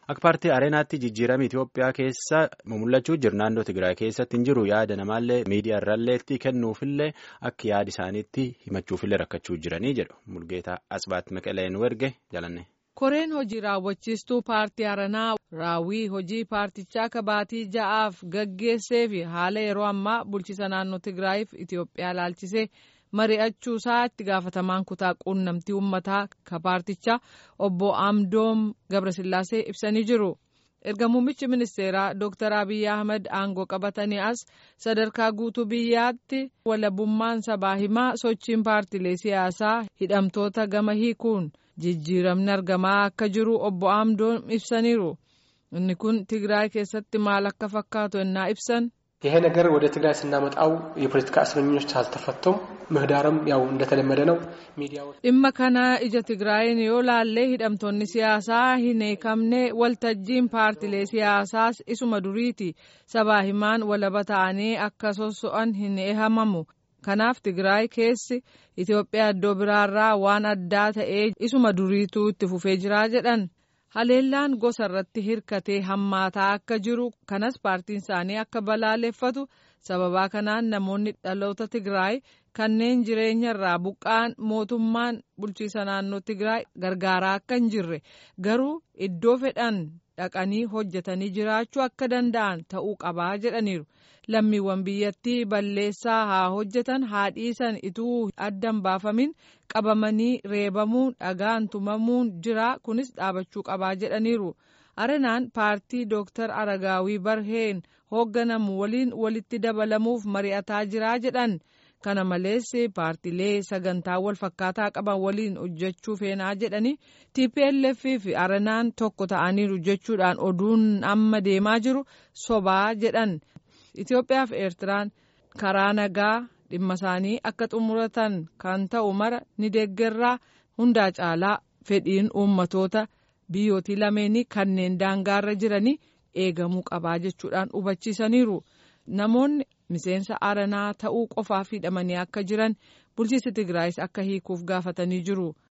Akka paartii Areenaatti jijjiirama Itoophiyaa keessa mul'achuu jira. Naannoo Tigraay keessatti hin jiru yaada namaallee miidiyaa irraallee kennuufillee akka yaada isaaniitti himachuufillee rakkachuu jiranii jedhu. Mulgeetaa Asbaat Maqaleen Werge jalanne. Koreen hojii raawwachiistuu paartii Aranaa raawwii hojii paartichaa kabaatii ja'aaf gaggeessee fi haala yeroo ammaa bulchiisa naannoo Tigraayiif Itoophiyaa laalchisee mari'achuu isaa itti gaafatamaan kutaa quunnamtii uummataa ka paartichaa obbo Amdoom Gabrasillaasee ibsanii jiru. Erga muummichi ministeeraa Dr. Abiy Ahmed aangoo qabatanii as sadarkaa guutuu biyyaatti walabummaan sabaa himaa sochiin paartilee siyaasaa hidhamtoota gama hiikuun jijjiiramni argamaa akka jiru obbo Amdoom ibsaniiru. Inni kun Tigraay keessatti maal akka fakkaatu ennaa ibsan. ይሄ ነገር ወደ ትግራይ ስናመጣው የፖለቲካ እስረኞች አልተፈቱም። ምህዳርም ያው እንደተለመደ ነው። ሚዲያዎች dhimma kana ija tigraayin yoo laallee hidhamtoonni siyaasaa hin hiikamne waltajjiin paartilee siyaasaas isuma duriiti sabaa himaan walaba ta'anii akka sosso'an hin eehamamu kanaaf tigraay keessi itiyoophiyaa iddoo biraarraa waan addaa ta'ee isuma duriituu itti fufee jiraa jedhan haleellaan gosa irratti hirkatee hammaataa akka jiru kanas paartiin isaanii akka balaaleffatu sababaa kanaan namoonni dhaloota tigraay kanneen jireenya irraa buqqa'an mootummaan bulchiisa naannoo tigraay gargaaraa akka hin jirre garuu iddoo fedhan dhaqanii hojjetanii jiraachuu akka danda'an ta'uu qabaa jedhaniiru lammiiwwan biyyattii balleessaa haa hojjetan haa dhiisan ituu addan baafamin qabamanii reebamuun dhagaan tumamuun jira kunis dhaabachuu qabaa jedhaniiru arenaan paartii dooktar aragaawii barheen hoogganamu waliin walitti dabalamuuf mari'ataa jiraa jedhan kana malees paartilee sagantaa wal fakkaataa qaban waliin hojjechuu feenaa jedhanii tplf fi arenaan tokko ta'aniiru jechuudhaan oduun amma deemaa jiru sobaa jedhan itiyoophiyaa fi eertiraan karaa nagaa dhimma isaanii akka xumuratan kan ta'u mara ni deeggarraa hundaa caalaa fedhiin uummatoota biyyootii lameenii kanneen daangaarra jiranii eegamuu qabaa jechuudhaan hubachiisaniiru namoonni miseensa aranaa ta'uu qofaaf hidhamanii akka jiran bulchiinsi tigraayis akka hiikuuf gaafatanii jiru.